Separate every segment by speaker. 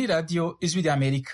Speaker 1: radiyo ijwi ry'amerika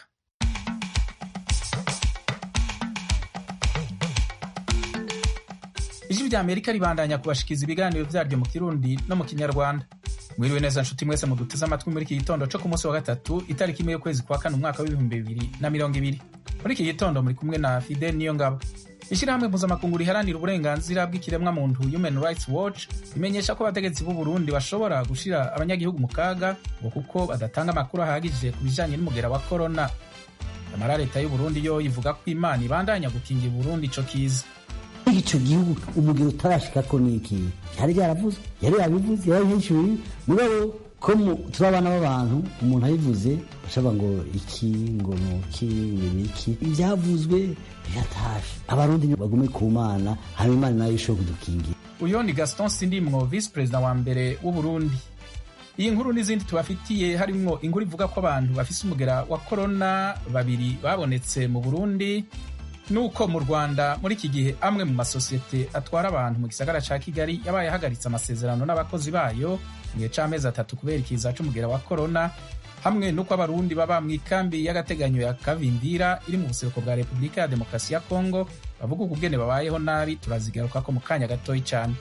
Speaker 1: ijwi ry'amerika ribandanya kubashikiza ibiganiro vyaryo mu kirundi no mu kinyarwanda mwiriwe neza nshuti mwese muduteze amatwi muri iki gitondo co ku munsi wa gatatu itariki imwe y'ukwezi kwa kane umwaka w'ibihumbi bibiri na mirongo ibiri muri iki gitondo muri kumwe na fidel niyo ngabo ishyirahamwe mpuzamakungu riharanira uburenganzira bw'ikiremwa muntu human rights watch rimenyesha ko abategetsi b'u burundi bashobora gushira abanyagihugu mu kaga ngo kuko badatanga amakuru ahagije ku bijanye n'umugera wa korona nyamara leta y'u burundi yo ivuga ko imana ibandanya gukingira uburundi ico kiza
Speaker 2: ico gihugu umugero utarashikako niki yari yaravuze yari yabivuze yari yishyuye mugabo ko turi abana b'abantu umuntu abivuze ashaba ngo iki ngo nuki ibiki ibyavuzwe biratashe abarundi bagume ku mana hanyuma imana nayo ishobora kudukingira
Speaker 1: uyo ni gaston sindimwo visi perezida wa mbere w'uburundi iyi nkuru n'izindi tubafitiye harimwo inkuru ivuga ko abantu bafise umugera wa korona babiri babonetse mu burundi nuko mu rwanda muri iki gihe amwe mu masosiyete atwara abantu mu gisagara ca kigali yabaye ahagaritse amasezerano n'abakozi bayo mu gihe c'amezi atatu kubera ikiza c'umugera wa korona hamwe n'uko abarundi baba mu ikambi y'agateganyo ya kavimvira iri mu buseruko bwa repubulika ya demokarasi ya kongo bavuga ukugene babayeho nabi turazigarukako mu kanya gatoyi cane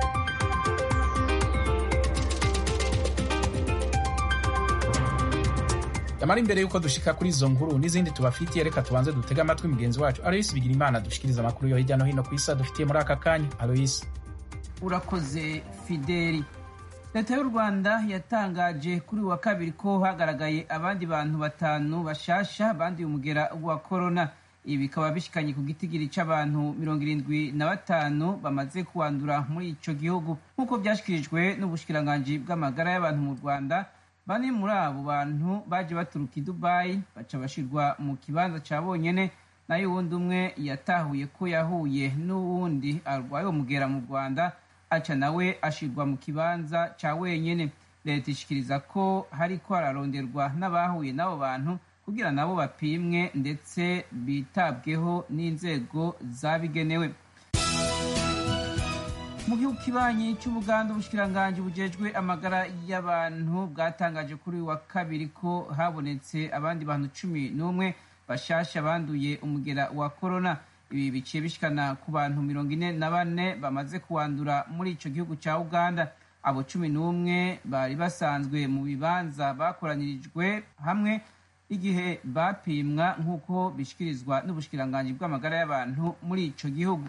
Speaker 1: yamara imbere y'uko dushika kuri izo nkuru n'izindi tubafitiye reka tubanze dutege amatwi mugenzi wacu aloyisi bigira imana dushikiriza amakuru yo hirya no hino ku isi dufitiye muri aka kanya aloyisi
Speaker 3: urakoze fideli leta y'u rwanda yatangaje kuri wa kabiri ko hagaragaye abandi bantu batanu bashasha banduye umugera wa korona ibi bikaba bishikanye ku gitigiri c'abantu mirongo irindwi na batanu bamaze kuwandura muri ico gihugu nk'uko vyashikirijwe n'ubushikiranganji bw'amagara y'abantu mu rwanda bane muri abo bantu baje baturuka i dubayi baca bashirwa mu kibanza ca bonyene nayo uwundi umwe yatahuye ko yahuye n'uwundi arwaye umugera mu rwanda aca nawe ashirwa mu kibanza ca wenyene leta ishikiriza ko hariko hararonderwa n'abahuye n'abo bantu kugira nabo bapimwe ndetse bitabweho n'inzego zabigenewe mu gihugu kibanyi cy'ubuganda ubushikiranganji bujejwe amagara y'abantu bwatangaje kuri uyu wa kabiri ko habonetse abandi bantu cumi n'umwe bashasha banduye umugera wa korona ibi biciye bishikana ku bantu mirongo ine na bane bamaze kuwandura muri ico gihugu ca uganda abo cumi n'umwe bari basanzwe mu bibanza bakoranirijwe hamwe igihe bapimwa nk'uko bishikirizwa n'ubushikiranganji bw'amagara y'abantu muri ico gihugu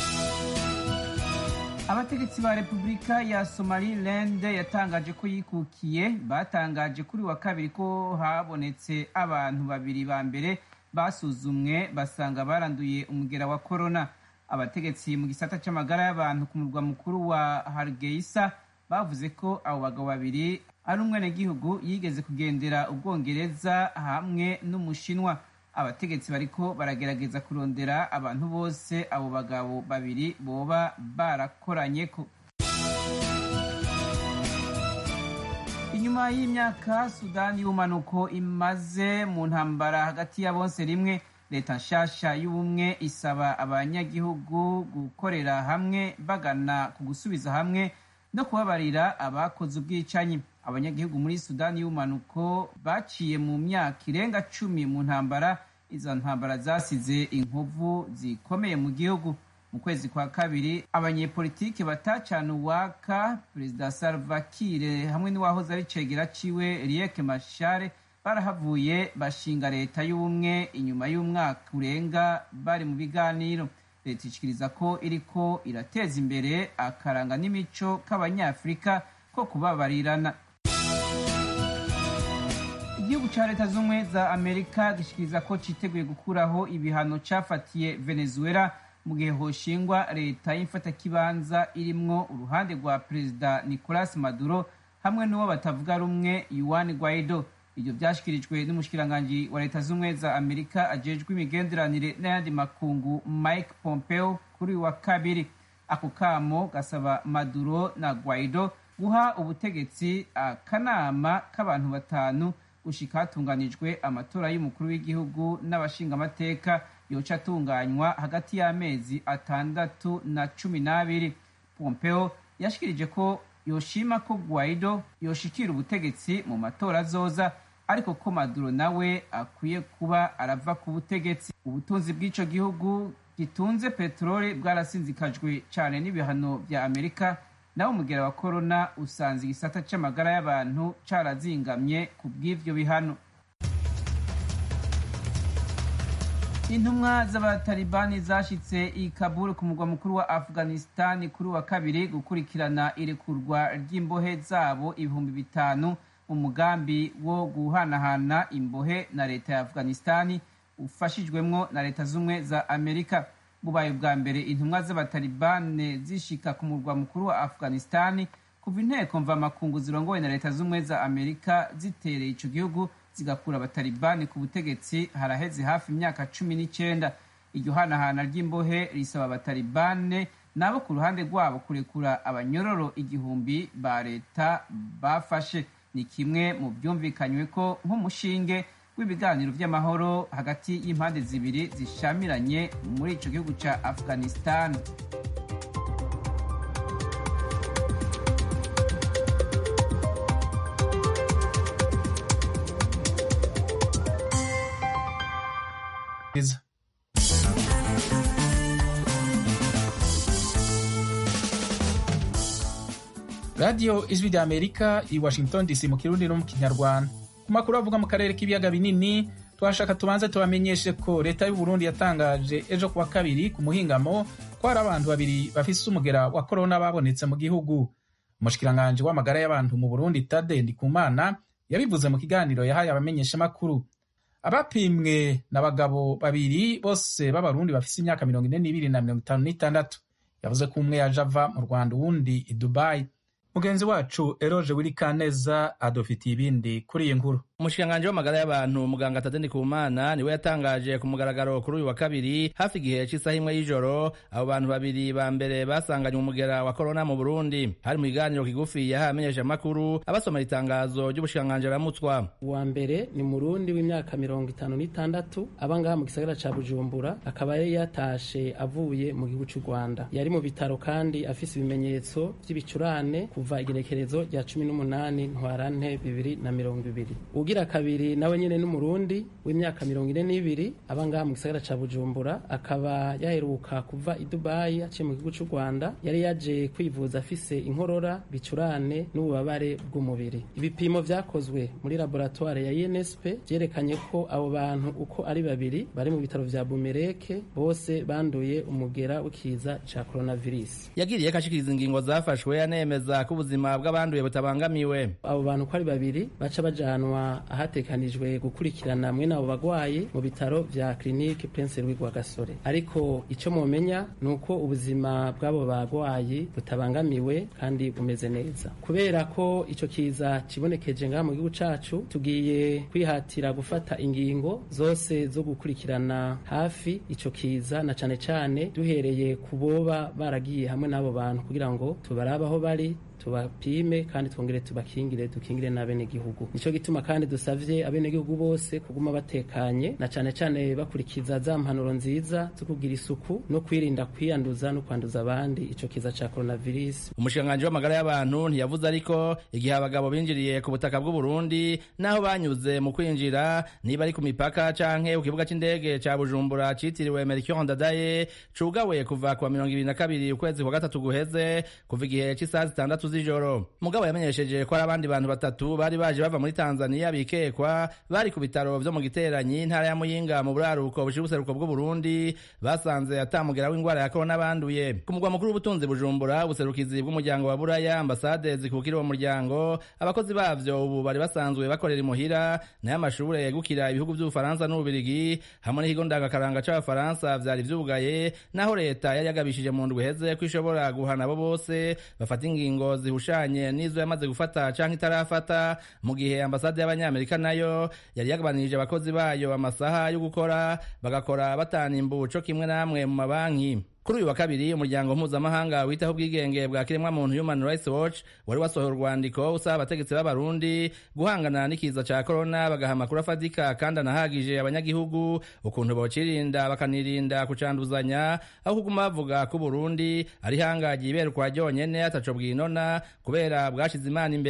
Speaker 3: abategetsi ba repubulika ya somaliland yatangaje ko yikukiye batangaje kuri wa kabiri ko habonetse abantu babiri ba mbere basuzumwe basanga baranduye umugera wa korona abategetsi mu gisata c'amagara y'abantu ku murwa mukuru wa hargeisa bavuze ko abo bagabo babiri ari umwenegihugu yigeze kugendera ubwongereza hamwe n'umushinwa abategetsi bariko baragerageza kurondera abantu bose abo bagabo babiri boba barakoranyeko inyuma y'imyaka sudani y'ubumanuko imaze mu ntambara hagati ya bonse rimwe leta nshasha y'ubumwe isaba abanyagihugu gukorera hamwe bagana ku gusubiza hamwe no kubabarira abakoze ubwicanyi abanyagihugu muri sudani y'ubumanuko baciye mu myaka irenga cumi mu ntambara izo ntambara zasize inkovu zikomeye mu gihugu mu kwezi kwa kabiri abanyepolitiki batacana uwaka perezida salva kiir hamwe n'uwahoze ari cegera ciwe riek mashare barahavuye bashinga leta y'ubumwe inyuma y'umwaka urenga bari mu biganiro leta ishikiriza ko iriko irateza imbere akaranga n'imico k'abanyafurika ko kubabarirana igihugu ca leta z'ubumwe za amerika gishikiriza ko citeguye gukuraho ibihano cafatiye venezuela mu gihe hoshingwa leta y'imfatakibanza irimwo uruhande rwa perezida nicolas maduro hamwe n'uwo batavuga rumwe yuan guaido ibyo vyashikirijwe n'umushikiranganji wa leta z'ubumwe za amerika ajejwe imigenderanire n'ayandi makungu mike pompeo kuri wa kabiri ako kamo gasaba maduro na guaido guha ubutegetsi akanama k'abantu batanu gushika hatunganijwe amatora y'umukuru w'igihugu n'abashingamateka yoca atunganywa hagati y'amezi atandatu na cumi n'abiri pompeo yashikirije ko yoshima ko guaido yoshikira ubutegetsi mu matora azoza ariko ko maduro nawe akwiye kuba arava ku butegetsi ubutunzi bw'ico gihugu gitunze peteroli bwarasinzikajwe cyane n'ibihano vya amerika naho umugera wa korona usanze igisata c'amagara y'abantu carazingamye ku bw'ivyo bihano intumwa z'abatalibani zashitse i kabul ku mugwa mukuru wa afghanistan kuri wa kabiri gukurikirana irekurwa ry'imbohe zabo ibihumbi bitanu mu mugambi wo guhanahana imbohe na leta ya afghanistan ufashijwemwo na leta z'ubumwe za amerika bubaye ubwa mbere intumwa z'abatalibane zishika ku murwa mukuru wa afghanistan kuva inteko mvamakungu zirongowe na leta z'ubumwe za amerika zitereye ico gihugu zigakura abatalibani ku butegetsi haraheze hafi imyaka cumi n'icyenda iryo hanahana ry'imbohe risaba abatalibane nabo ku ruhande rwabo kurekura abanyororo igihumbi ba leta bafashe ni kimwe mu byumvikanywe ko nk'umushinge w'ibiganiro by'amahoro hagati y'impande zibiri zishamiranye muri ico gihugu ca afghanistan
Speaker 1: Is- radiyo ijwi rya amerika i washington dc mu kirundi no mu kinyarwanda ku makuru avuga mu karere k'ibiyaga binini twashaka tubanze tubamenyeshe ko leta y'u Burundi yatangaje ejo kuwa kabiri ku muhingamo ko hari abantu babiri bafise umugera wa korona babonetse mu gihugu umushikiranganji w'amagara y'abantu mu burundi tade ndikumana yabivuze mu kiganiro yahaye abamenyeshamakuru abapimwe n'abagabo babiri bose b'abarundi bafise imyaka mirongo ine n'ibiri na mirongo itanu n'itandatu yavuze ko umwe yaje ava mu rwanda uwundi i dubayi mugenzi wacu eroje wirikaneza adufitiye ibindi kuri iyi nkuru
Speaker 4: umushikiranganji w'amagara y'abantu muganga tadeni kumana niwe yatangaje ku mugaragaro kuri uyu wa kabiri hafi igihe cy'isaha imwe y'ijoro abo bantu babiri ba mbere basanganye umugera wa korona mu burundi hari mu kiganiro kigufi yahaye amenyeshamakuru abasomera itangazo ry'ubushikiranganji aramutswa
Speaker 5: uwa mbere ni murundi w'imyaka mirongo itanu n'itandatu aba ngaha mu gisagara ca bujumbura akaba yari yatashe avuye mu gihugu c'u rwanda yari mu bitaro kandi afise ibimenyetso vy'ibicurane kuva igenekerezo rya cumi n'umunani ntwarante bibiri na mirongo ibiri ugira kabiri nawe nyene n'umurundi w'imyaka mirongo ine n'ibiri aba ngaha mu gisagara ca bujumbura akaba yaheruka kuva i dubayi aciye mu gihugu c'u rwanda yari yaje kwivuza afise inkorora bicurane n'ububabare bw'umubiri ibipimo vyakozwe muri laboratoire ya insp vyerekanye ko abo bantu uko ari babiri bari mu bitaro vya bumereke bose banduye umugera w'ikiza ca coronavirus
Speaker 4: yagiriye ko ashikiriza ingingo zafashwe anemeza ko ubuzima bw'abanduye butabangamiwe
Speaker 5: abo bantu uko ari babiri baca bajanwa ahatekanijwe gukurikirana mwene abo bagwayi mu bitaro vya clinique prince louis gasore ariko ico momenya ni uko ubuzima bw'abo bagwayi butabangamiwe kandi bumeze neza kubera ko ico kiza kibonekeje ngaha mu gihugu cacu tugiye kwihatira gufata ingingo zose zo gukurikirana hafi ico kiza na cane cane duhereye ku boba baragiye hamwe n'abo bantu kugira ngo tubarabe aho bari tubapime kandi twongere tubakingire dukingire n'abenegihugu nico gituma kandi dusavye abenegihugu bose kuguma batekanye na cane cane bakurikiza za mpanuro nziza zo kugira isuku no kwirinda kwiyanduza no kwanduza abandi ico kiza ca coronavirus
Speaker 4: umushikiranganji w'amagara y'abantu ntiyavuze ariko igihe abagabo binjiriye ku butaka bw'u Burundi naho banyuze mu kwinjira niba ari ku mipaka canke ku kibuga c'indege ca Bujumbura citiriwe Melchior Ndadaye cugawe kuva ku wa mirongo ibiri na kabiri ukwezi kwa gatatu guheze kuva igihe c'isaha zitandatu z'ijoro mugabo yamenyesheje ko hari abandi bantu batatu bari baje bava muri Tanzania bikekwa bari ku bitaro vyo mu giteranyi intara ya Muyinga mu buraruko bushira ubuseruko bw'u Burundi basanze atamugera w'ingwara ya corona banduye ku mugwa mukuru w'ubutunzi Bujumbura ubuserukizi bw'umuryango wa Buraya ambasade zikukira uwo muryango abakozi bavyo ubu bari basanzwe bakorera imuhira nayo amashure yegukira ibihugu vy'Ubufaransa n'Ububirigi hamwe n'ikigo ndangakaranga c'Abafaransa vyari vyugaye naho leta yari yagabishije mu ndwi heze ko ishobora guhana abo bose bafata ingingo zihushanye n'izo yamaze gufata canke itarafata mu gihe ambasade y'abanyamerika nayo yari yagabanirije abakozi bayo amasaha yo gukora bagakora batana imbu co kimwe namwe mu mabanki kuri uyu wa kabiri umuryango mpuzamahanga witaho ubwigenge bwa kiremwamuntu human rights watch wari wasohoye urwandiko usaba abategetsi b'abarundi guhangana n'ikiza ca korona bagaha amakuru afatika kandi anahagije abanyagihugu ukuntu bocirinda bakanirinda kucanduzanya aho kuguma bavuga ko uburundi ari hangagiye iberukwa ryonyene ataco bwinona kubera bwashize imana imbere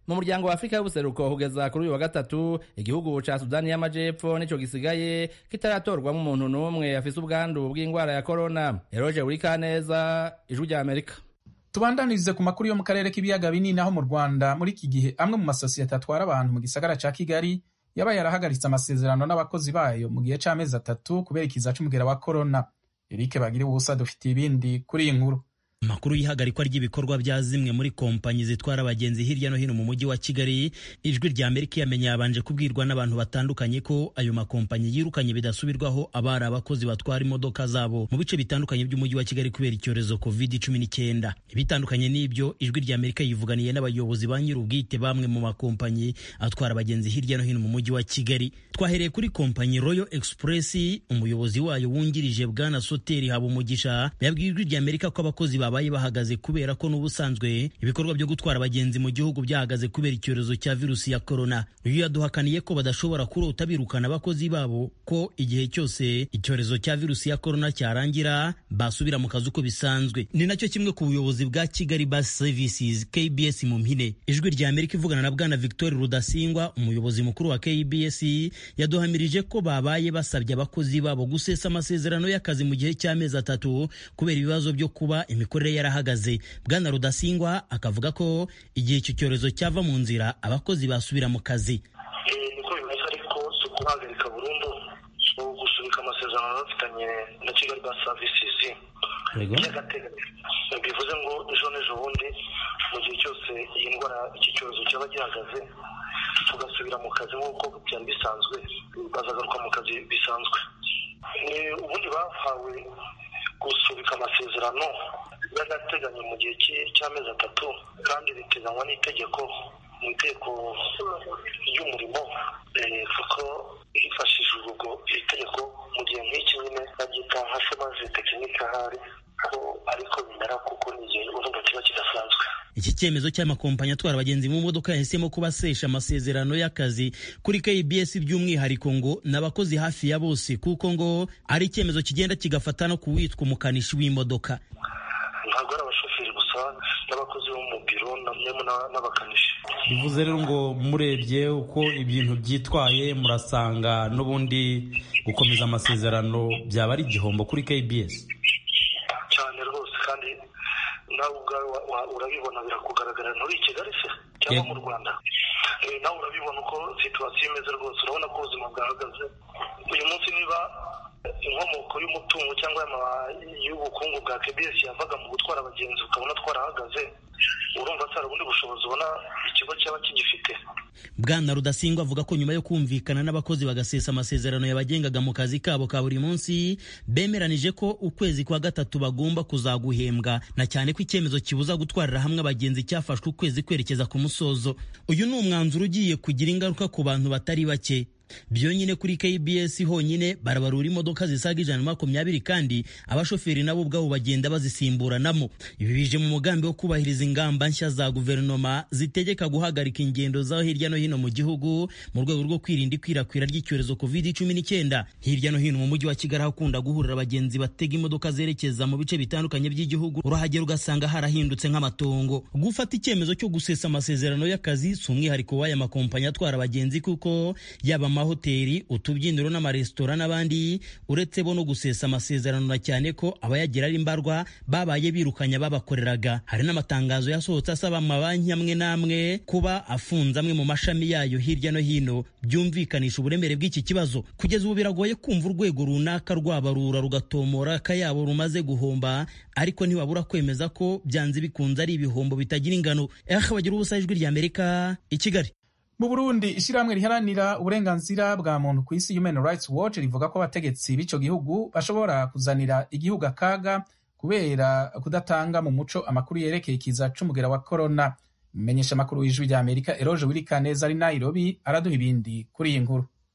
Speaker 4: mu muryango wa afurika y'ubuseruko kugeza kuri uyu wa gatatu igihugu ca sudani y'amajepfo nico gisigaye kitaratorwamo umuntu n'umwe afise ubwandu bw'ingwara ya korona eroje urikaneza ijwi rya amerika
Speaker 1: tubandanirize ku makuru yo mu karere k'ibiyaga binini aho mu rwanda muri iki gihe amwe mu masosiyete atwara abantu mu gisagara ca kigali yaba yarahagaritse amasezerano n'abakozi bayo mu gihe c'amezi atatu kubera ikiza c'umugera wa korona erike bagira ubusa dufitiye ibindi kuri iyi nkuru
Speaker 6: amakuru y'ihagarikwa ry'ibikorwa bya zimwe muri kompanyi zitwara abagenzi hirya no hino mu mujyi wa kigali ijwi rya amerika yamenye yabanje kubwirwa n'abantu batandukanye ko ayo makompanyi yirukanye bidasubirwaho abari abakozi batwara imodoka zabo mu bice bitandukanye by'umujyi wa kigali kubera icyorezo covid cumi n'icyenda ibitandukanye n'ibyo ijwi rya amerika yivuganiye n'abayobozi ba nyir'ubwite bamwe mu makompanyi atwara abagenzi hirya no hino mu mujyi wa kigali twahereye kuri kompanyi royal express umuyobozi wayo wungirije bwana soteri habumugisha yabwiye ijwi rya amerika ko abakozi babaye bahagaze kubera ko n'ubusanzwe ibikorwa byo gutwara abagenzi mu gihugu byahagaze kubera icyorezo cya virusi ya korona uyu yaduhakaniye ko badashobora kurota birukana abakozi babo ko igihe cyose icyorezo cya virusi ya korona cyarangira basubira mu kazi uko bisanzwe ni nacyo kimwe ku buyobozi bwa kigali bus services kbs mu mpine ijwi rya amerika ivugana na bwana victor rudasingwa umuyobozi mukuru wa kbs yaduhamirije ko babaye basabye abakozi babo gusesa amasezerano y'akazi mu gihe cy'amezi atatu kubera ibibazo byo kuba imikorere yarahagaze bwana rudasingwa akavuga ko igihe icyo cyorezo cyava mu nzira abakozi basubira mu kazi
Speaker 7: niko bimeze ariko si ukuhagarika burundu ni ugusubika amasezerano bafitanye na kigali bus services by'agateganyo bivuze ngo ejo n'ejo bundi mu gihe cyose iyi ndwara iki cyorezo cyaba gihagaze tugasubira mu kazi nk'uko byari bisanzwe bazagaruka mu kazi bisanzwe ubundi bahawe gusubika amasezerano y'agateganyo mu gihe cy'amezi atatu kandi biteganywa n'itegeko mu itegeko ry'umurimo kuko hifashishijwe ubwo iri tegeko mu gihe nk'iki nyine baryita nka shomaje tekinike ahari ko ariko bimera kuko ni igihe urumva kiba kidasanzwe
Speaker 6: iki cyemezo cy'amakompanyi atwara abagenzi mu modoka yahisemo kubasesha amasezerano y'akazi kuri KBS by'umwihariko ngo n'abakozi hafi ya bose kuko ngo ari icyemezo kigenda kigafata no kuwitwa umukanishi w'imodoka
Speaker 7: ntabwo ari abashoferi gusa n'abakozi bo mu biro n'abakanishi
Speaker 8: bivuze rero ngo murebye uko ibintu byitwaye murasanga n'ubundi gukomeza amasezerano byaba ari igihombo kuri KBS
Speaker 7: cyane rwose kandi nawe ubwawe urabibona birakugaragara nturi i kigali se cyangwa mu rwanda nawe urabibona uko situwasiyo imeze rwose urabona ko ubuzima bwahagaze uyu munsi niba inkomoko y'umutungo cyangwa y'ubukungu bwa kbs yavaga mu gutwara abagenzi ukabona twarahagaze urumva atari ubundi bushobozi ubona ikigo cyaba kigifite
Speaker 6: bwana rudasingwa avuga ko nyuma yo kumvikana n'abakozi bagasesa amasezerano yabagengaga mu kazi kabo ka buri munsi bemeranije ko ukwezi kwa gatatu bagomba kuzaguhembwa na cyane ko icyemezo kibuza gutwarira hamwe abagenzi cyafashwe ukwezi kwerekeza ku musozo uyu ni umwanzuro ugiye kugira ingaruka ku bantu batari bake byonyine kuri KBS honyine barabarura imodoka zisaga ijana na makumyabiri kandi abashoferi nabo ubwabo bagenda bazisimburanamo ibi bije mu mugambi wo kubahiriza ingamba nshya za guverinoma zitegeka guhagarika ingendo za hirya no hino mu gihugu mu rwego rwo kwirinda ikwirakwira ry'icyorezo covid cumi n'icyenda hirya no hino mu mujyi wa kigali hakunda guhurira abagenzi batega imodoka zerekeza mu bice bitandukanye by'igihugu urahagera ugasanga harahindutse nk'amatongo gufata icyemezo cyo gusesa amasezerano y'akazi si umwihariko w'aya makompanyi atwara abagenzi kuko yaba amahoteli utubyiniro n'amaresitora n'abandi uretse bo no gusesa amasezerano na cyane ko abayagira ari mbarwa babaye birukanya babakoreraga hari n'amatangazo yasohotse asaba amabanki amwe n'amwe kuba afunze amwe mu mashami yayo hirya no hino byumvikanisha uburemere bw'iki kibazo kugeza ubu biragoye kumva urwego runaka rwabarura rugatomora akayabo rumaze guhomba ariko ntibabura kwemeza ko byanze bikunze ari ibihombo bitagira ingano eh bagira ubusa ijwi rya amerika i kigali
Speaker 1: mu burundi ishyirahamwe riharanira uburenganzira bwa muntu ku isi human rights watch rivuga ko abategetsi b'icyo gihugu bashobora kuzanira igihugu akaga kubera kudatanga mu muco amakuru yerekeye ikiza c'umugera wa korona menyesha amakuru y'ijwi rya amerika eroje wirikaneza ari nairobi araduha ibindi kuri iyi nkuru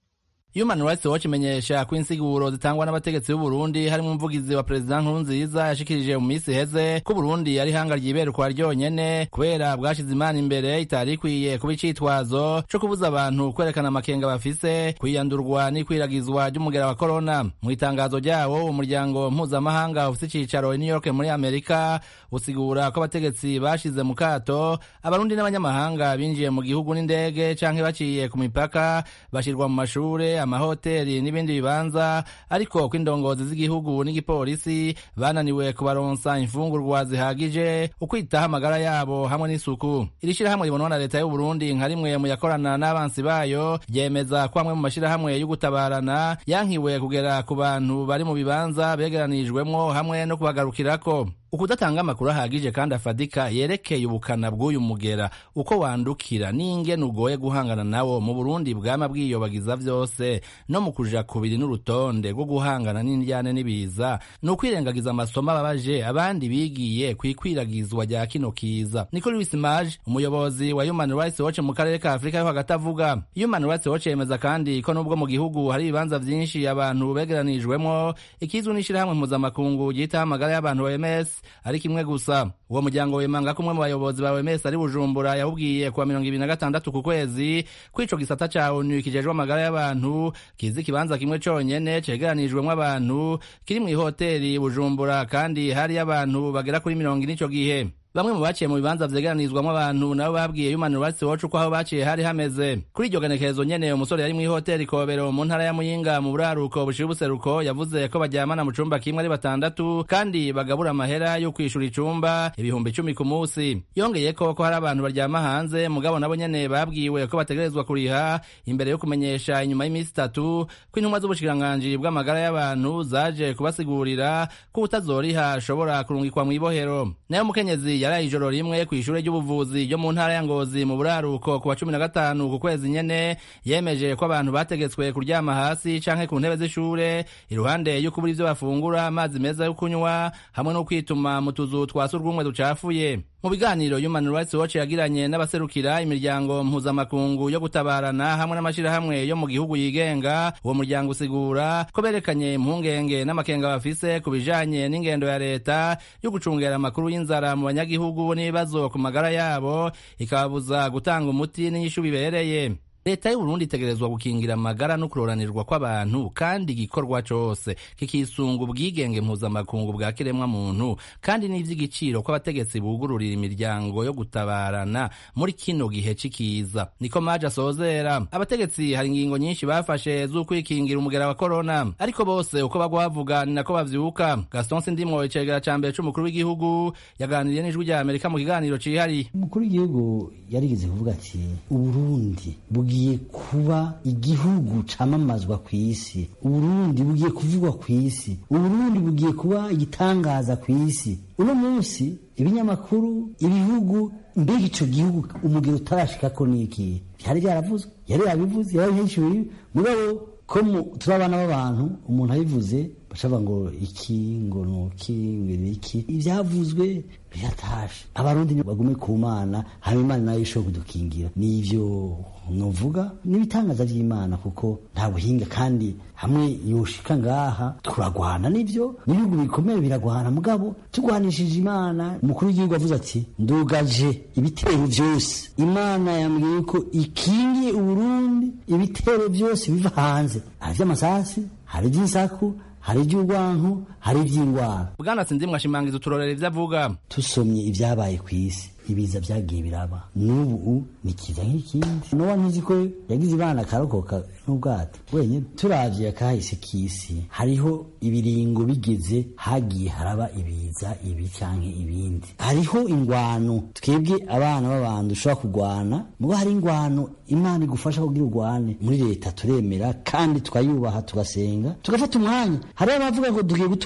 Speaker 4: Human Rights Watch imenyesha ko insiguro zitangwa n'abategetsi b'u Burundi harimo umuvugizi wa Perezida Nkurunziza yashikirije mu minsi iheze ko Burundi ari hanga ryiberukwa ryonyene kubera bwashize imana imbere itari ikwiye kuba icitwazo co kubuza abantu kwerekana amakenga bafise kwiyandurwa n'ikwiragizwa ry'umugera wa corona mu itangazo ryawo umuryango mpuzamahanga ufise icicaro i New York muri Amerika usigura ko abategetsi bashize mu kato abarundi n'abanyamahanga binjiye mu gihugu n'indege canke baciye ku mipaka bashirwa mu mashure amahoteli n'ibindi bibanza ariko ko indongozi z'igihugu n'igipolisi bananiwe kubaronsa imfungurwa zihagije ukwitaho amagara yabo hamwe n'isuku iri shirahamwe ribonwa na leta y'u Burundi nka rimwe mu yakorana n'abansi bayo ryemeza ko amwe mu mashirahamwe yo gutabarana yankiwe kugera ku bantu bari mu bibanza begeranijwemwo hamwe no kubagarukirako ukudatanga amakuru ahagije kandi afadika yerekeye ubukana bw'uyu mugera uko wandukira n'ingene ugoye guhangana nawo mu burundi bwama bwiyobagiza vyose no mu kuja kubiri n'urutonde rwo guhangana n'indyane n'ibiza ni ukwirengagiza amasomo ababaje abandi bigiye kw'ikwiragizwa rya kino kiza niko Louis Mage umuyobozi wa Human Rights Watch mu karere ka Afurika yo hagati avuga Human Rights Watch yemeza kandi ko nubwo mu gihugu hari ibibanza vyinshi abantu begeranijwemwo ikizwi n'ishirahamwe mpuzamakungu ryitaho amagara y'abantu OMS ari kimwe gusa uwo muryango wemanga ko umwe mu bayobozi ba OMS ari Bujumbura yawubwiye kuwa mirongo ibiri na gatandatu ku kwezi kw'ico gisata ca ONU kijejwe amagara y'abantu kizi ikibanza kimwe conyene cegeranijwemwo abantu kiri mw'ihoteli Bujumbura kandi hari abantu bagera kuri mirongo ine ico gihe bamwe mu baciye mu bibanza vyegeranizwamwo abantu nabo babwiye Human Rights Watch uko aho baciye hari hameze kuri iryo genekerezo nyene umusore yari mw'ihoteli Kobero mu ntara ya Muyinga mu buraruko bushira ubuseruko yavuze ko baryamana mu cumba kimwe ari batandatu kandi bagabura amahera yo kwishura icumba ibihumbi icumi ku musi yongeye ko ko hari abantu baryama hanze mugabo nabo nyene babwiwe ko bategerezwa kuriha imbere yo kumenyesha inyuma y'imisi itatu ko intumwa z'ubushikiranganji bw'amagara y'abantu zaje kubasigurira ko utazoriha ashobora kurungikwa mw'ibohero nayo mukenyezi yaraye ijoro rimwe ku ishure ry'ubuvuzi ryo mu ntara ya Ngozi mu buraruko ku wa cumi na gatanu ku kwezi nyene yemeje ko abantu bategetswe kuryama hasi canke ku ntebe z'ishure iruhande yo kubura ivyo bafungura amazi meza yo kunywa hamwe no kwituma mu tuzu twa surwumwe ducafuye mu biganiro Human Rights Watch yagiranye n'abaserukira imiryango mpuzamakungu yo gutabarana hamwe n'amashirahamwe yo mu gihugu yigenga uwo muryango usigura ko berekanye impungenge n'amakenga bafise ku bijanye n'ingendo ya leta yo gucungera amakuru y'inzara mu banyagihugu n'ibibazo ku magara yabo ikababuza gutanga umuti n'inyishu bibereye leta y'uburundi itegerezwa gukingira amagara no kuroranirwa kw'abantu kandi igikorwa cose kikisunga ubwigenge mpuzamakungu bwa kiremwa muntu kandi n'ivy'igiciro kw'abategetsi bugururira imiryango yo gutabarana muri kino gihe c'ikiza niko maje asozera abategetsi hari ingingo nyinshi bafashe z'ukwikingira umugera wa korona ariko bose uko bagwa bavuga ni nako bavyuka gaston sindimwo icegera ca mbere c'umukuru w'igihugu yaganiriye n'ijwi rya amerika mu kiganiro cihariye
Speaker 2: umukuru w'igihugu yarigeze kuvuga ati uburundi bugiye kuba igihugu camamazwa ku isi uburundi bugiye kuvugwa ku isi uburundi bugiye kuba igitangaza ku isi uno munsi ibinyamakuru ibihugu mbega ico gihugu umugero utarashikako niki vyari vyaravuzwe yari yabivuze yari yahishuye mugabo ko turi abana b'abantu umuntu abivuze bashaba ngo iki ngo nuki ngo iki ivyavuzwe biratashe abarundi bagume ku mana hama imana nayo ishobora kudukingira nivyo novuga n'ibitangaza vy'imana kuko nta buhinga kandi hamwe yoshika ngaha turagwana nivyo n'ibihugu bikomeye biragwana mugabo tugwanishije imana umukuru w'igihugu avuze ati ndugaje ibitero vyose imana yambwiye ko ikingiye uburundi ibitero vyose biva hanze hari vy'amasasi hari ivy'insaku hari iby'urwanko hari iby'indwara
Speaker 4: bwana sinzimwe ashimangiza uturorero ivyo avuga
Speaker 2: tusomye ibyabaye ku isi ibiza byagiye biraba n'ubu ni kiza nk'ikindi nowa ntuzi ko yagize ibana akarokoka n'ubwato wenyine turavye akahise k'isi hariho ibiringo bigeze hagiye haraba ibiza ibi canke ibindi hariho ingwano twebwe abana b'abantu dushobora kurwana mubo hari ingwano imana igufasha kugira urwane muri leta turemera kandi tukayubaha tugasenga tugafata umwanya hariho abavuga ngo tugiye gutura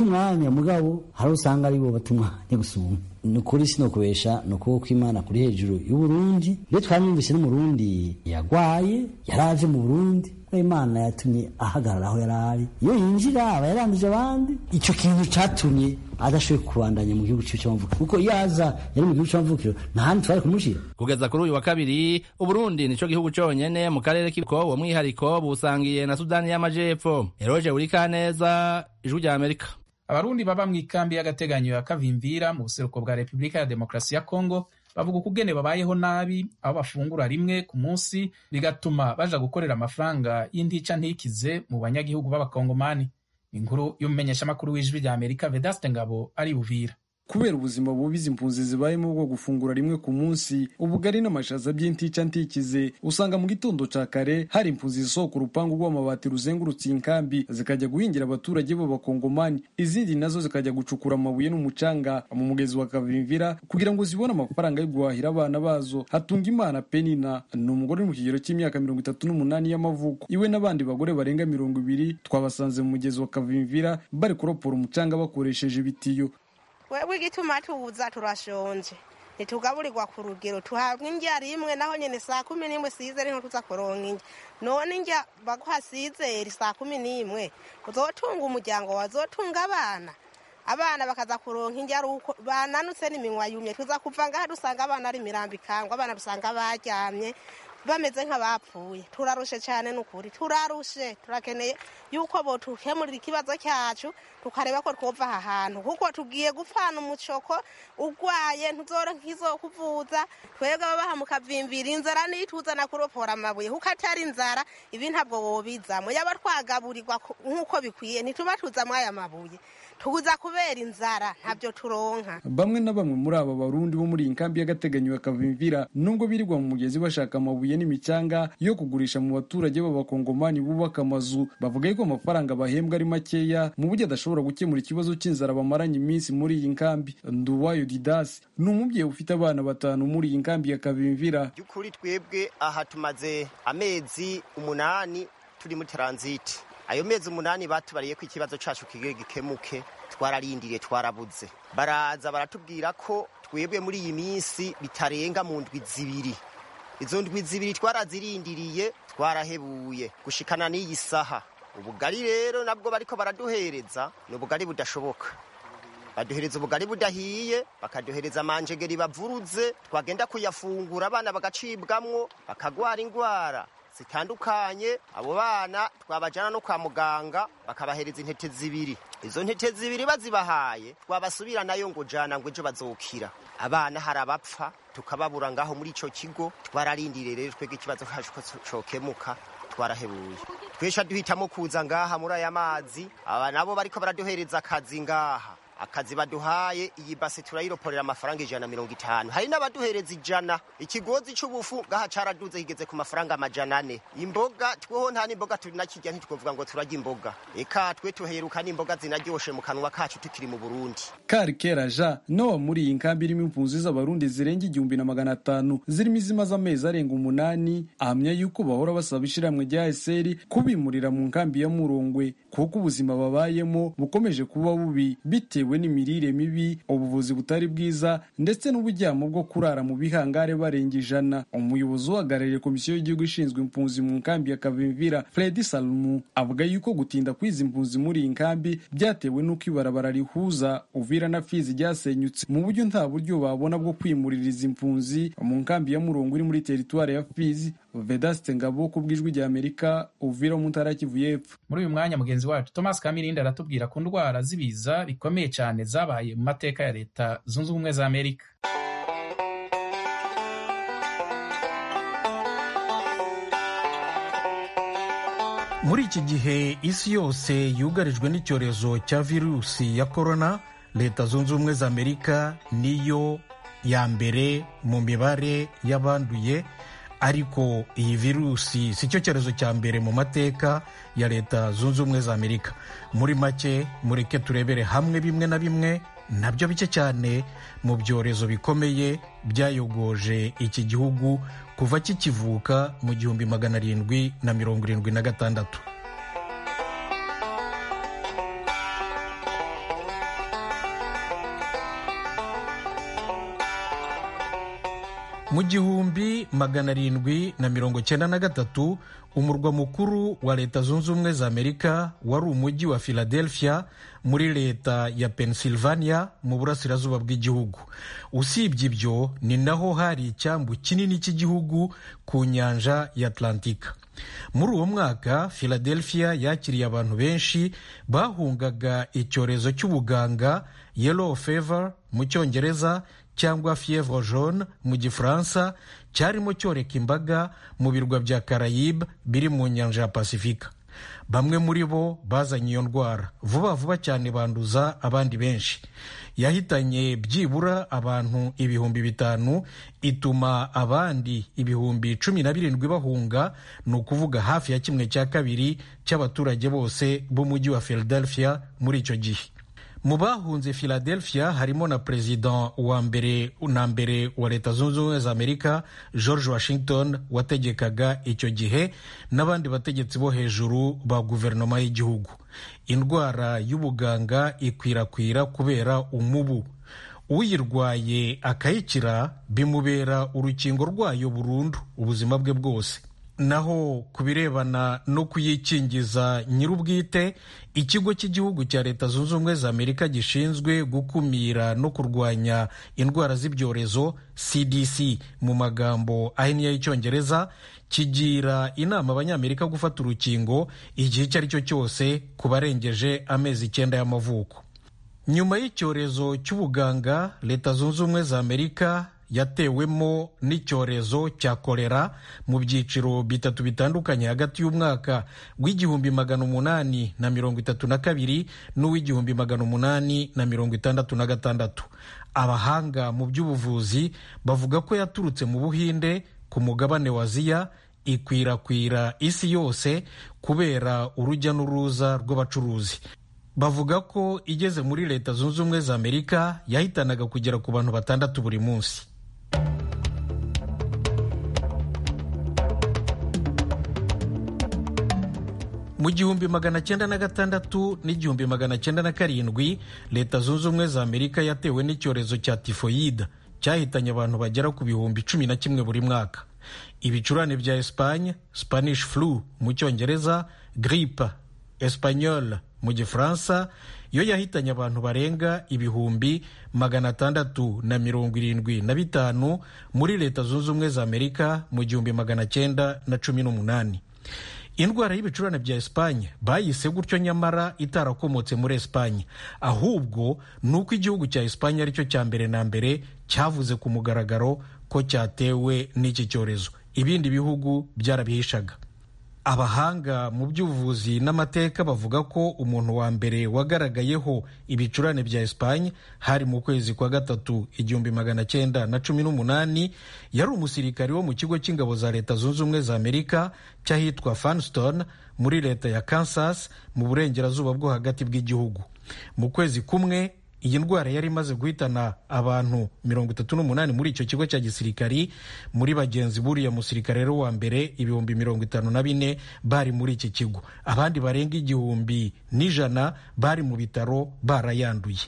Speaker 2: bata umwanya mugabo hari usanga ari bo bata umwanya gusumba ni ukuri sinokubesha ni ukuboko kw'imana kuri hejuru y'uburundi mbere twamwumvise n'umurundi yagwaye yaraje mu burundi imana yatumye ahagarara aho yari ari iyo yinjira aba yaranduje abandi icyo kintu cyatumye adashoboye kubandanya mu gihugu cyiwe cy'amavukiro kuko iyo aza yari mu gihugu cy'amavukiro nta handi twari kumushyira
Speaker 4: kugeza kuri uyu wa kabiri uburundi nico gihugu conyene mu karere k'ibiko uwo mwihariko busangiye na sudani y'amajepfo eroje urikaneza ijwi rya amerika
Speaker 1: abarundi baba mu ikambi y'agateganyo ya kavimvira mu buseruko bwa repubulika ya demokarasi ya kongo bavuga ukugene babayeho nabi aho bafungura rimwe ku munsi bigatuma baja gukorera amafaranga y'intica ntikize mu banyagihugu b'abakongomani inkuru y'umumenyeshamakuru w'ijwi rya amerika vedaste ngabo ari buvira
Speaker 9: kubera ubuzima bubi izi mpunzi zibayemo bwo gufungura rimwe ku munsi ubugari n'amashaza by'intica ntikize usanga mu gitondo ca kare hari impunzi zisohoka urupangu rw'amabati ruzengurutse inkambi zikajya guhingira abaturage b'abakongomani izindi nazo zikajya gucukura amabuye n'umucanga mu mugezi wa kavimvira kugira ngo zibone amafaranga yo guhahira abana bazo hatunga imana penina ni umugore uri mu kigero cy'imyaka mirongo itatu n'umunani y'amavuko iwe n'abandi bagore barenga mirongo ibiri twabasanze mu mugezi wa kavimvira bari kuropora umucanga bakoresheje ibitiyo
Speaker 10: wewe igituma tuza turashonje ntitugaburirwa ku rugero tuhabwa indya rimwe naho nyine saa kumi n'imwe size niho tuza kuronka indya none indya baguha sizeri saa kumi n'imwe uzotunga umuryango wazotunga abana abana bakaza kuronka indya ari uko bananutse n'iminwa yumye tuza kuva ngaha dusanga abana ari imirambo ikangwa abana dusanga baryamye bameze nk'abapfuye turarushe cyane n'ukuri turarushe turakeneye yuko botukemurira ikibazo cyacu tukareba ko twova aha hantu kuko tugiye gupfana umucoko urwaye ntuzoro nk'izo kuvuza twebwe ababaha mukavimvira inzara nituzana kuropora amabuye kuko atari inzara ibi ntabwo wobizamo yaba twagaburirwa nk'uko bikwiye ntituba tuzamo aya mabuye tuza kubera inzara ntabyo turonka
Speaker 9: bamwe na bamwe muri aba barundi bo muri iyi nkambi y'agateganyo ya kavimvira nubwo birirwa mu mugezi bashaka amabuye n'imicanga yo kugurisha mu baturage b'abakongomani bubaka amazu bavuga yuko amafaranga bahembwa ari makeya mu buryo adashobora gukemura ikibazo cy'inzara bamaranye iminsi muri iyi nkambi nduwayo didasi ni umubyeyi ufite abana batanu muri iyi nkambi ya kavimvira
Speaker 11: by'ukuri twebwe aha tumaze amezi umunani turi muri taranziti ayo mezi umunani batubariye ko ikibazo cyacu kigiye gikemuke twararindiriye twarabuze baraza baratubwira ko twebwe muri iyi minsi bitarenga mu ndwi zibiri izo ndwi zibiri twarazirindiriye twarahebuye gushikana n'iyi saha ubugari rero nabwo bariko baraduhereza ni ubugari budashoboka baduhereza ubugari budahiye bakaduhereza amanjegeri bavuruze twagenda kuyafungura abana bagacibwamwo bakagwara indwara zitandukanye abo bana twabajyana no kwa muganga bakabahereza intete zibiri izo ntete zibiri bazibahaye twabasubira nayo ngo jana ngo ejo bazokira abana hari abapfa tukababura ngaho muri icyo kigo twararindiriye rero twebwe ikibazo cyacu ko cokemuka twarahebuye twesha duhitamo kuza ngaha muri aya mazi aba nabo bariko baraduhereza akazi ngaha akazi baduhaye iyi base turayiroporera amafaranga ijana na mirongo itanu hari n'abaduhereza ijana ikigozi c'ubufu ngaha caraduze kigeze ku mafaranga amajana ane imboga tweho nta n'imboga turinakirya ntitwovuga ngo turarya imboga eka twe tuheruka n'imboga zinaryoshe mu kanwa kacu tukiri mu burundi
Speaker 9: karikera ja nowa muri iyi nkambi irimo impunzi z'abarundi zirenga igihumbi na magana atanu zirimo izimaze amezi arenga umunani ahamya yuko bahora basaba ishiramwe rya eseri kubimurira mu nkambi ya murongwe kuko ubuzima babayemo bukomeje kuba bubi bitewe bitewe n'imirire mibi ubuvuzi butari bwiza ndetse n'uburyamo bwo kurara mu bihangare barenga ijana umuyobozi uhagarariye komisiyo y'igihugu ishinzwe impunzi mu nkambi ya kavimvira fredi salumu avuga yuko gutinda kw'izi mpunzi muri iyi nkambi byatewe n'uko ibarabara rihuza uvira na fizi ryasenyutse mu buryo nta buryo babona bwo kwimurira izi mpunzi mu nkambi ya murongo iri muri teritwari ya fizi vedaste ngabo ku bw'ijwi rya amerika uvira mu ntara kivu y'epfo
Speaker 1: muri uyu mwanya mugenzi wacu thomas kamirindi aratubwira ku ndwara z'ibiza bikomeye cyane zabaye mu mateka ya leta zunze ubumwe za amerika
Speaker 12: muri iki gihe isi yose yugarijwe n'icyorezo cya virusi ya korona leta zunze ubumwe za amerika niyo ya mbere mu mibare y'abanduye ariko iyi virusi si cyo cyorezo cya mbere mu mateka ya leta zunze ubumwe za amerika muri make mureke turebere hamwe bimwe na bimwe nabyo bike cyane mu byorezo bikomeye byayogoje iki gihugu kuva kikivuka mu gihumbi magana arindwi na mirongo irindwi na gatandatu mu gihumbi magana arindwi na mirongo cyenda na gatatu umurwa mukuru wa leta zunze ubumwe za amerika wari umujyi wa philadelphia muri leta ya pennsylvania mu burasirazuba bw'igihugu usibye ibyo ni naho hari icyambu kinini cy'igihugu ku nyanja ya atlantika muri uwo mwaka philadelphia yakiriye abantu benshi bahungaga icyorezo cy'ubuganga yellow fever mu cyongereza cyangwa fievre jaune mu gifaransa cyarimo cyoreka imbaga mu birwa bya carayibe biri mu nyanja ya pasifika bamwe muri bo bazanye iyo ndwara vuba vuba cyane banduza abandi benshi yahitanye byibura abantu ibihumbi bitanu ituma abandi ibihumbi cumi na birindwi bahunga ni ukuvuga hafi ya kimwe cya kabiri cy'abaturage bose b'umujyi wa philadelphia muri icyo gihe mu bahunze philadelphia harimo na perezida wa mbere na mbere wa leta zunze ubumwe za amerika george washington wategekaga icyo gihe n'abandi bategetsi bo hejuru ba guverinoma y'igihugu indwara y'ubuganga ikwirakwira kubera umubu uyirwaye akayikira bimubera urukingo rwayo burundu ubuzima bwe bwose naho ku birebana no kuyikingiza nyir'ubwite ikigo cy'igihugu cya leta zunze ubumwe za amerika gishinzwe gukumira no kurwanya indwara z'ibyorezo cdc mu magambo ahinnye y'icyongereza kigira inama abanyamerika gufata urukingo igihe icyo ari cyo cyose ku barengeje amezi icyenda y'amavuko nyuma y'icyorezo cy'ubuganga leta zunze ubumwe za amerika yatewemo n'icyorezo cya kolera mu byiciro bitatu bitandukanye hagati y'umwaka w'igihumbi magana umunani na mirongo itatu na kabiri n'uw'igihumbi magana umunani na mirongo itandatu na gatandatu abahanga mu by'ubuvuzi bavuga ko yaturutse mu buhinde ku mugabane wa aziya ikwirakwira isi yose kubera urujya n'uruza rw'abacuruzi bavuga ko igeze muri leta zunze ubumwe za amerika yahitanaga kugera ku bantu batandatu buri munsi mu gihumbi magana cyenda na gatandatu n'igihumbi magana cyenda na karindwi leta zunze ubumwe za amerika yatewe n'icyorezo cya tifoyida cyahitanye abantu bagera ku bihumbi cumi na kimwe buri mwaka ibicurane bya esipanye spanish flu mu cyongereza gripe espanyol mu gifaransa yo yahitanye abantu barenga ibihumbi magana atandatu na mirongo irindwi na bitanu muri leta zunze ubumwe za amerika mu gihumbi magana cyenda na cumi n'umunani indwara y'ibicurane bya esipanye bayise gutyo nyamara itarakomotse muri esipanye ahubwo ni uko igihugu cya esipanye aricyo cya mbere na mbere cyavuze ku mugaragaro ko cyatewe n'iki cyorezo ibindi bihugu byarabihishaga abahanga mu by'ubuvuzi n'amateka bavuga ko umuntu wa mbere wagaragayeho ibicurane bya esipanye hari mu kwezi kwa gatatu igihumbi magana cyenda na cumi n'umunani yari umusirikari wo mu kigo cy'ingabo za leta zunze ubumwe za amerika cy'ahitwa fanston muri leta ya kansas mu burengerazuba bwo hagati bw'igihugu mu kwezi kumwe iyi ndwara yari imaze guhitana abantu mirongo itatu n'umunani muri icyo kigo cya gisirikari muri bagenzi buriya musirikare rero wa mbere ibihumbi mirongo itanu na bine bari muri iki kigo abandi barenga igihumbi n'ijana bari mu bitaro barayanduye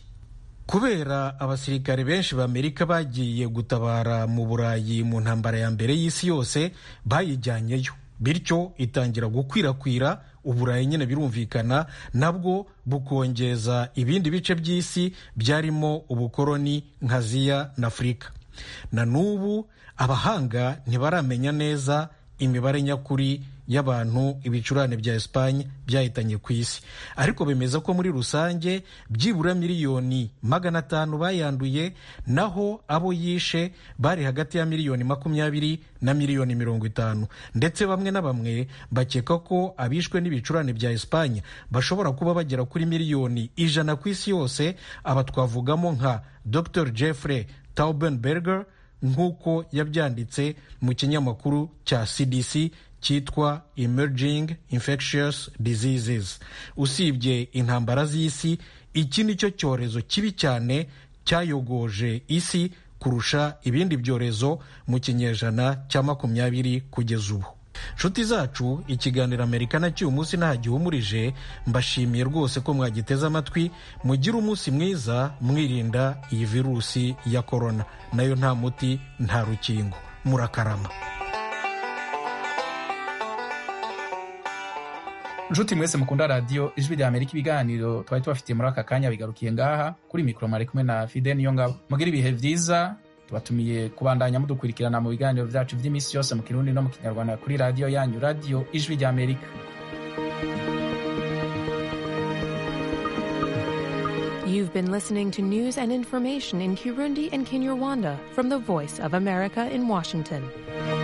Speaker 12: kubera abasirikare benshi b'amerika bagiye gutabara mu burayi mu ntambara ya mbere y'isi yose bayijyanyeyo bityo itangira gukwirakwira uburayi nyine birumvikana nabwo bukongeza ibindi bice by'isi byarimo ubukoroni nka aziya na afurika na n'ubu abahanga ntibaramenya neza imibare nyakuri y'abantu ibicurane bya esipanye byahitanye ku isi ariko bemeza ko muri rusange byibura miliyoni magana atanu bayanduye naho abo yishe bari hagati ya miliyoni makumyabiri na miliyoni mirongo itanu ndetse bamwe na bamwe bakeka ko abishwe n'ibicurane bya esipanye bashobora kuba bagera kuri miliyoni ijana ku isi yose aba twavugamo nka dr jeffrey taubenberger nk'uko yabyanditse mu kinyamakuru cya cdc cyitwa emerging infectious diseases usibye intambara z'isi iki ni cyo cyorezo kibi cyane cyayogoje isi kurusha ibindi byorezo mu kinyejana cya makumyabiri kugeza ubu nshuti zacu ikiganiro amerika na cy'uyu munsi nta gihumurije mbashimiye rwose ko mwagiteze amatwi mugire umunsi mwiza mwirinda iyi virusi ya korona nayo nta muti nta rukingo murakarama
Speaker 1: nshuti mwese mukunda radiyo ijwi rya amerika ibiganiro twari tubafitiye muri aka kanya bigarukiye ngaha kuri mikoro mwari kumwe na fide niyo ngabo mugire ibihe byiza tubatumiye kubandanya mudukurikirana mu biganiro byacu by'iminsi yose mu kirundi no mu kinyarwanda kuri radiyo yanyu radiyo ijwi rya amerika
Speaker 13: You've been listening to news and information in Kirundi and Kinyarwanda from the Voice of America in Washington.